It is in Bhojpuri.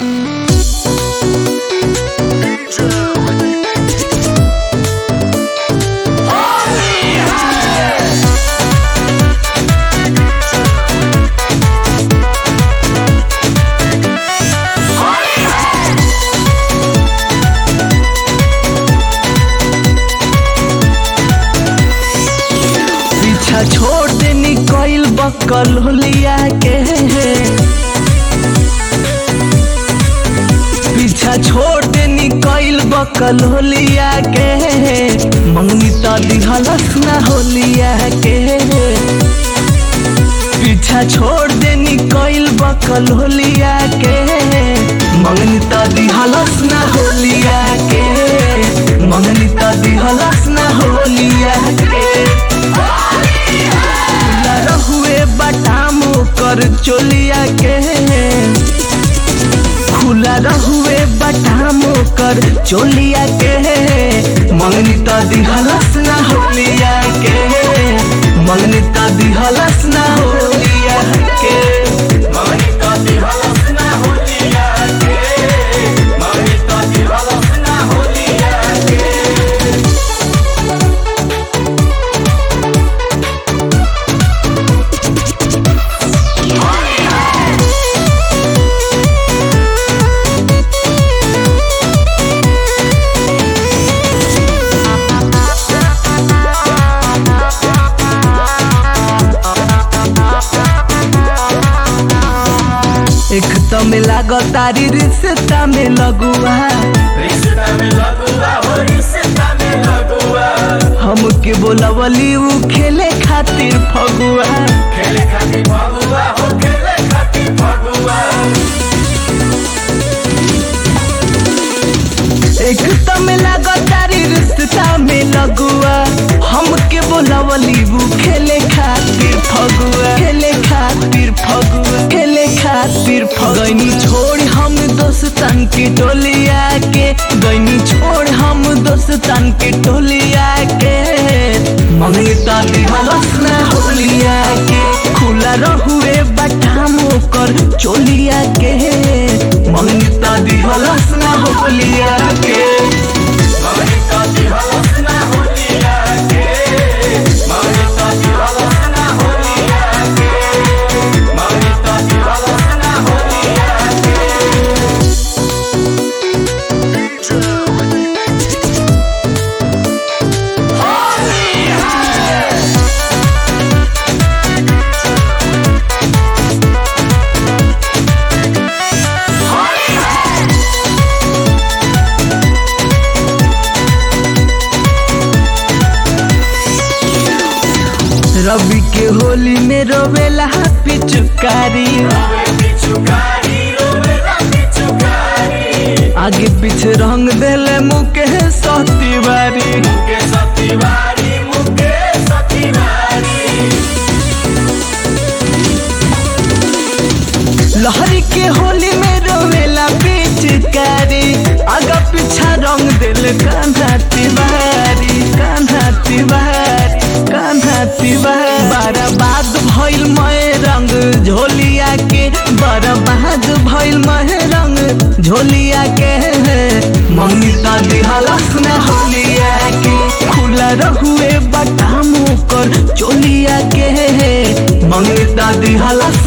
पीछा छोड़ देनी कइल बकल होलिया के पीछा छोड़ देनी कइल बकल होलिया के मंगनी तो दिहलस ना होलिया के पीछा छोड़ देनी कइल बकल होलिया के मंगनी तो दिहलस ना होलिया के मंगनी तो दिहलस ना होलिया के खुला रहुए बटाम कर चोलिया के खुला रहुए बटाम कर चोलिया के मंगनी तो दिहलस ना होलिया के मंगनी तो दिहलस ना होलिया के मंगनी तो दिहलस ना होलिया के मंगनी तो दिहलस ना होलिया के एक तो में लागो तारी रिश्ता में लगुआ रिश्ता में लगुआ हो रिश्ता में लगुआ हमके बोलवली उ खेले खातिर फगुआ खेले खातिर फगुआ हो खेले खातिर फगुआ एक तो में लागो तारी रिश्ता में लगुआ हमके बोलवली उ खेले खातिर फगुआ खेले खातिर फगुआ खेले खातिर फगैनी छोड़ हम दोस्तन के टोलिया के गैनी छोड़ हम दोस्तन के टोलिया के मंगता दिहलस ना होलिया के खुला रहुए बटाम कर चोलिया के मंगता दिहलस ना होलिया के मगनी तो दिहलस ना होलिया के मगनी तो दिहलस ना होलिया के मगनी तो दिहलस ना होलिया के रवि के होली में रोवेला पिचुकारी रोवे पिचुकारी रोवे ला पिचुकारी आगे पीछे रंग देले मुके सतीवारी मुके सतीवारी मुके सतीवारी लहरी के होली में रोवेला पिचकारी आगा पीछा रंग दिल कान्हा तिवारी कान्हा तिवारी कान्हा तिवारी बर्बाद भइल मैं रंग झोलिया के बर्बाद भइल मैं रंग झोलिया के मम्मी का दिहलस न होलिया के खुला रहुए बटामू कर चोलिया के मंगता दिहलस